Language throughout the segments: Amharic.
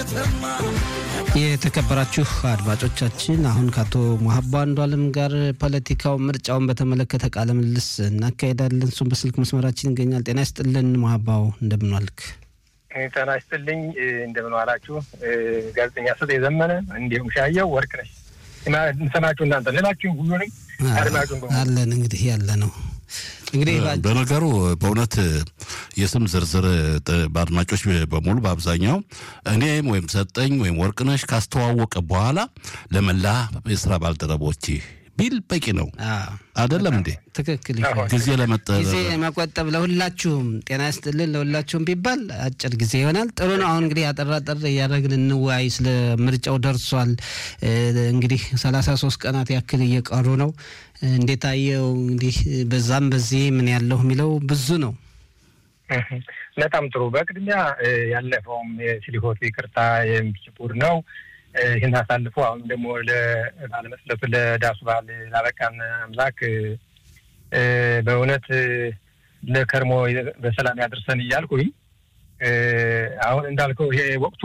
የተከበራችሁ አድማጮቻችን አሁን ከአቶ ሙሀባ አንዱ አለም ጋር ፖለቲካው ምርጫውን በተመለከተ ቃለ ምልልስ እናካሄዳለን። እሱም በስልክ መስመራችን ይገኛል። ጤና ይስጥልን ሙሀባው፣ እንደምን ዋልክ? ጤና ይስጥልኝ። እንደምን ዋላችሁ? ጋዜጠኛ ስጥ የዘመነ እንዲሁም ሻየው ወርቅ ነች ሰማችሁ እናንተ ሌላችሁ ሁሉንም አድማጩን አለን እንግዲህ ያለ ነው እንግዲህ በነገሩ በእውነት የስም ዝርዝር በአድማጮች በሙሉ በአብዛኛው እኔም ወይም ሰጠኝ ወይም ወርቅነሽ ካስተዋወቀ በኋላ ለመላ የስራ ባልደረቦች ቢል በቂ ነው። አይደለም እንዴ? ትክክል። ጊዜ ለመጠ ጊዜ መቆጠብ ለሁላችሁም ጤና ይስጥልን ለሁላችሁም ቢባል አጭር ጊዜ ይሆናል። ጥሩ ነው። አሁን እንግዲህ አጠራጠር እያደረግን እንወያይ። ስለ ምርጫው ደርሷል። እንግዲህ ሰላሳ ሶስት ቀናት ያክል እየቀሩ ነው። እንዴት አየው? እንግዲህ በዛም በዚህ ምን ያለው የሚለው ብዙ ነው። በጣም ጥሩ። በቅድሚያ ያለፈውም የስሊሆት ይቅርታ የሚችቡር ነው ይህን አሳልፎ አሁን ደግሞ ባለመስለቱ ለዳሱ በዓል ላበቃን አምላክ በእውነት ለከርሞ በሰላም ያደርሰን እያልኩኝ አሁን እንዳልከው ይሄ ወቅቱ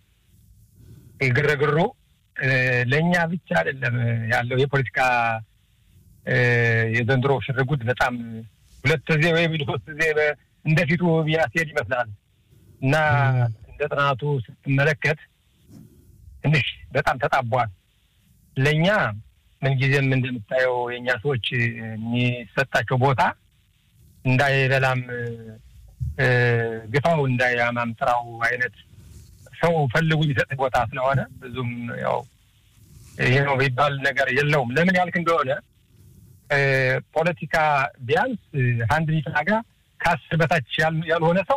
ግርግሩ ለእኛ ብቻ አይደለም ያለው የፖለቲካ የዘንድሮ ሽርጉድ በጣም ሁለት ጊዜ ወይም ሶስት ጊዜ እንደፊቱ ቢያስሄድ ይመስላል እና እንደ ጥናቱ ስትመለከት ትንሽ በጣም ተጣቧል። ለእኛ ምንጊዜም እንደምታየው የእኛ ሰዎች የሚሰጣቸው ቦታ እንዳይበላም ግፋው እንዳያማም ጥራው አይነት ሰው ፈልጉ የሚሰጥ ቦታ ስለሆነ ብዙም ያው ይሄ ነው የሚባል ነገር የለውም። ለምን ያልክ እንደሆነ ፖለቲካ ቢያንስ አንድ ሊትናጋ ከአስር በታች ያልሆነ ሰው